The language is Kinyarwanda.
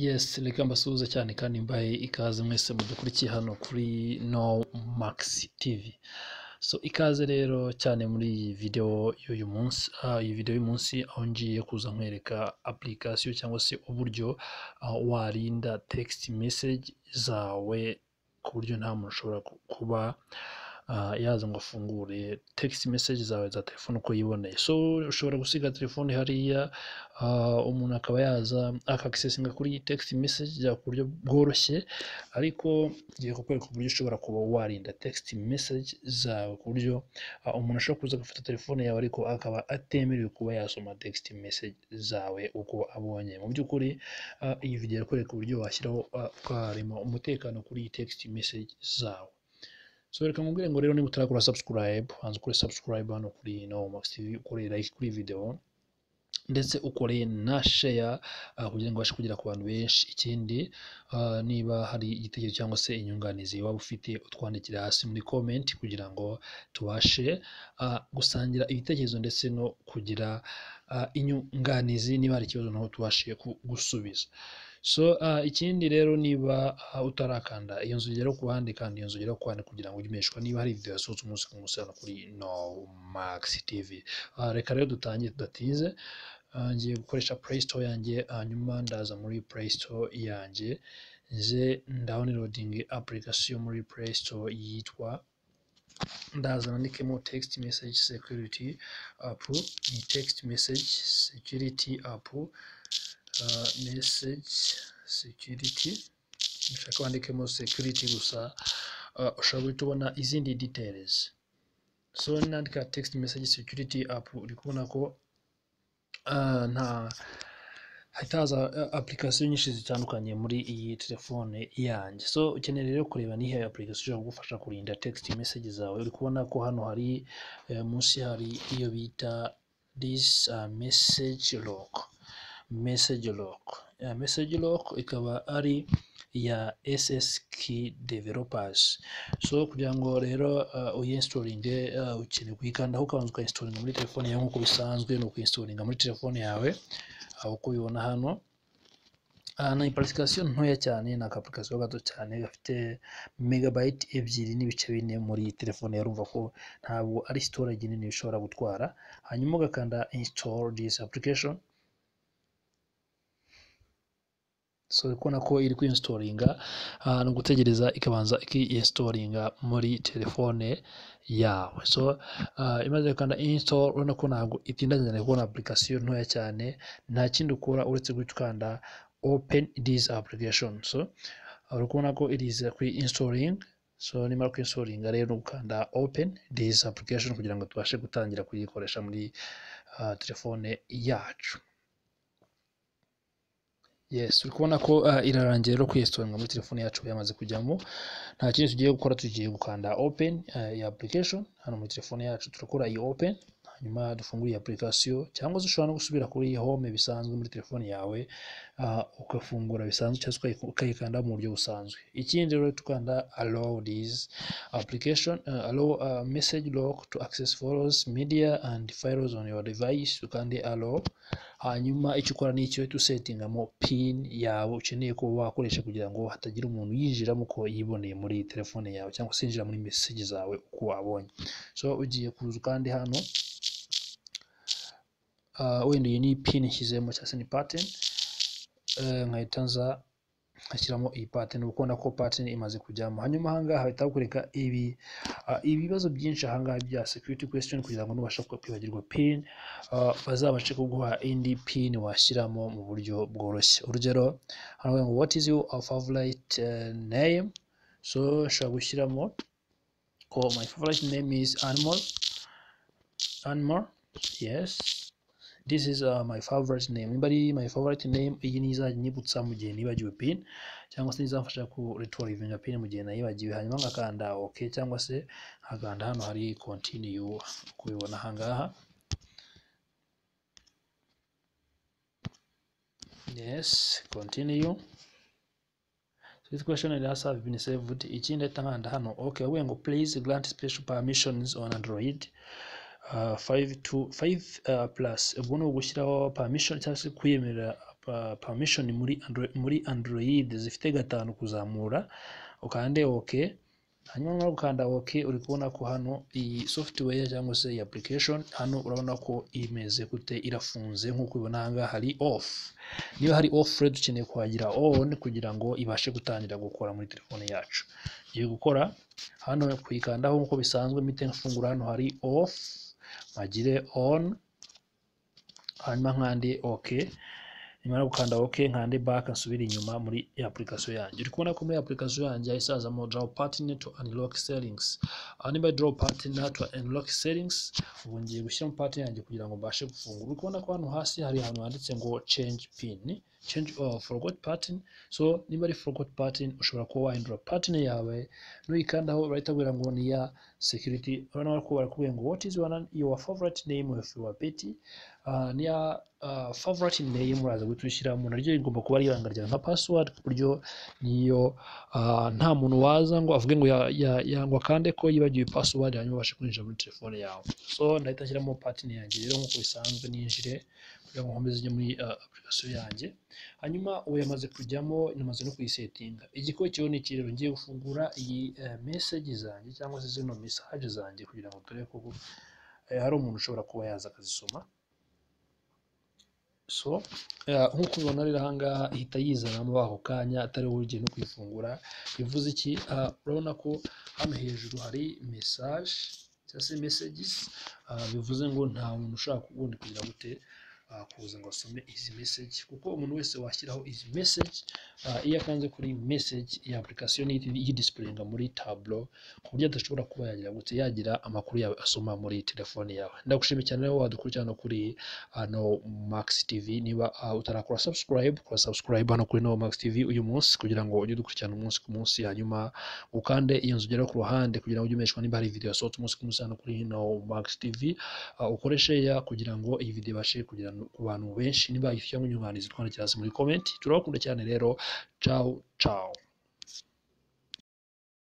Yes reka mbasuhuze cyane kandi mbahe ikaze mwese mudukurikiye hano kuri No Max TV. So ikaze rero cyane muri iyi videwo y'uyu munsi, ah, iyi videwo y'uyu munsi aho ngiye kuza nkwereka application cyangwa se uburyo ah, warinda text message zawe ku buryo nta muntu ushobora ku- kuba ah, yaza ngo afungure text message zawe za telefone uko yiboneye. So ushobora gusiga telefone hariya ah, umuntu akaba yaza akagisesinga kuri iyi text message bya ku buryo bworoshye ariko ngiye kukwereka uburyo ushobora kuba warinda text message zawe ku buryo ah, umuntu ashobora kuza agafata telefone yawe ariko akaba atemerewe kuba yasoma text message zawe uko abonye mu by'ukuri ah, iyi video irakwereka uburyo washyiraho ah, ukarema umutekano kuri iyi text message zawe so reka mubwire ngo rero niba utarakora subscribe hanze ukore subscribe hano kuri no max tv ukore like kuri iyi video ndetse ukore na share ah, kugira ngo ubashe kugera ku bantu benshi ikindi ah, niba hari igitekerezo cyangwa se inyunganizi waba ufite utwandikira hasi muri comment kugira ngo tubashe ah, gusangira ibitekerezo ndetse no kugira ah, inyunganizi niba hari ikibazo naho tubashe ku- gusubiza so ah, ikindi rero niba ah, utarakanda iyo nzu ugera ku ruhande kandi iyo nzu ugera ku ruhande kugira ngo ujye umeshwa niba hari video yasohotse umunsi ku munsi hano kuri no max tv Ah, reka rero dutangire tudatize Ah, ngiye gukoresha play store yanjye hanyuma ndaza muri play store yanjye nze downloading application muri play store yitwa ndaza nandikemo text message security app ni text message security app ah, message security nshaka wandikemo security gusa ah, ushobora guhita ubona izindi details so nandika text message security app uri kubona ko ah, nta hahita haza eh, application nyinshi zitandukanye muri iyi telefone yanjye so ukeneye rero kureba nihe application ishobora kugufasha kurinda text message zawe uri kubona ko hano hari eh, munsi hari iyo bita this ah, message lock message lock Eh, message lock ikaba ari iya SSK developers so kugira ngo rero uh, uyinstalinge uh, ukeneye kuyikandaho ukabanza ukayinstalinga muri telefone yawe nk'uko bisanzwe ni ukuyinstalinga muri telefone yawe aho uko ubibona hano aha ni application ntoya cyane ni aka application gato cyane gafite megabyte ebyiri n'ibice bine muri iyi telefone yarumva ko ntabwo ari storage nini bishobora gutwara hanyuma ugakanda install this application so uri kubona ko iri kwinstalinga ah, ni ugutegereza ikabanza ikiinstalinga muri telefone yawe so ah, imaze gukanda install urabona ko ntabwo itinda cyane kubona application ntoya cyane nta kindi ukora uretse guhita ukanda open this application so uri kubona ko it is kuri installing so nimara kwinstalinga rero ukanda open this application kugira ngo tubashe gutangira kuyikoresha muri ah, telefone yacu yes uri kubona ko ah, irarangiye rero kuyisitoringa muri telefone yacu yamaze kujyamo nta kindi tugiye gukora tugiye gukanda open ah, iyi application hano muri telefone yacu turakora iyi open hanyuma dufungura iyi application cyangwa se ushobora no gusubira kuri iyi home bisanzwe muri telefone yawe ah, ugafungura bisanzwe cyangwa se ukayi- ukayikanda mu buryo busanzwe ikindi rero tukanda allow this application ah, allow ah, message lock to access photos media and files on your device ukande allow hanyuma icyo ukora ni icyo uhita usetingamo pin yawe ukeneye kuba wakoresha kugira ngo hatagira umuntu yinjiramo uko yiboneye muri telefone yawe cyangwa se yinjira muri message zawe uko wabonye so ugiye kuza kandi hano ah, wenda iyi ni pin nshyizemo cyangwa se ni pattern eh, nkahita nza nkashyiramo iyi pattern uba ubona ko pattern imaze kujyamo hanyuma ahangaha bahita bakwereka ibi ah, ibibazo byinshi ahangaha bya security question kugira ngo nubashe kwibagirwa pin ah, bazabashe kuguha indi pin washyiramo mu buryo bworoshye urugero hano bavuga ngo what is your favorite eh, name so ushobora gushyiramo ko my favorite name is animal animal yes this is uh, my favorite name niba ari my favorite name iyi ni izajya inyibutsa mu gihe nibagiwe pin cyangwa se izamfasha ku retrivinga pin mu gihe nayibagiwe hanyuma ngakanda ok cyangwa se nkakanda hano hari continue kubibona ahangaha yes continue So this question it has have been saved ikindi ahita nkanda hano ok bavuga ngo please grant special permissions on android Uh, five to five uh, plus ubwo ni ugushyiraho permission cyangwa se kwiyemerera permission muri Android, muri Android zifite gatanu kuzamura ukande OK hanyuma nawe ukanda OK uri kubona ko hano iyi software cyangwa se iyi application hano urabona ko imeze gute irafunze nk'uko ubibona aha ngaha hari off niba hari off rero dukeneye kuhagira on kugira ngo ibashe gutangira gukora muri telefone yacu igiye gukora hano kuyikandaho nk'uko bisanzwe mpite mfungura hano hari off mpagire on hanyuma nkande OK nyuma yo gukanda OK nkande back nsubire inyuma muri application yanjye uri kubona ko muri application yanjye yahise hazamo draw partner to unlock settings aha nimba draw partner to unlock settings ubu ngiye gushyiramo partner yanjye kugira ngo mbashe gufungura uri kubona ko hano hasi hari ahantu handitse ngo change pin change or forgot pattern so niba ari forgot pattern ushobora kuba wahindura pattern yawe nuyikandaho barahita ngo ni ya security urabona ko barakubwira ngo what is your favorite name of your pet uh, ni ya uh, favorite name uraza guhita ushyiramo naryo rigomba kuba ribanga ryawe nka password ku buryo niyo uh, nta muntu waza ngo avuge ngo ya, ya, ya, ngo akande ko yibagiwe password hanyuma ubashe kwinjira muri telefone yawe so ndahita nshyiramo pattern yanjye rero nk'uko bisanzwe ninjire kugira ngo nkomeze ijye muri uh, application yanjye hanyuma ubu yamaze kujyamo namaze no kuyisetinga igikurikiyeho ni ikirero ngiye gufungura iyi message zanjye cyangwa se zino message zanjye kugira ngo dore ko ubu hari umuntu ushobora kuba yaza akazisoma so nk'uko ubibona rero aha ngaha ihita yizanamo ako kanya atari wowe ugiye no kuyifungura bivuze iki urabona ko hano hejuru hari message cyangwa se messages bivuze ngo nta muntu ushaka ubundi kugira gute kuza ngo asome izi message kuko umuntu wese washyiraho izi message iyo akanze kuri message iyi application yidisipureyinga muri tablo ku buryo adashobora kuba yagira gutse yagira amakuru yawe asoma muri telefone yawe ndagushimiye cyane rero wadukurikirana kuri hano max tv niba utarakora subscribe kora subscribe hano kuri no max tv uyu munsi kugira ngo ujye udukurikirana umunsi ku munsi hanyuma ukande iyo nzu ugera ku ruhande kugira ngo ujye umeshwa niba hari video yasohotse umunsi ku munsi hano kuri no max tv ukoreshe ya kugira ngo iyi video ibashe kugira ku bantu benshi niba ifite inyunganizi twandikira hasi muri komenti turakunda cyane rero ciao ciao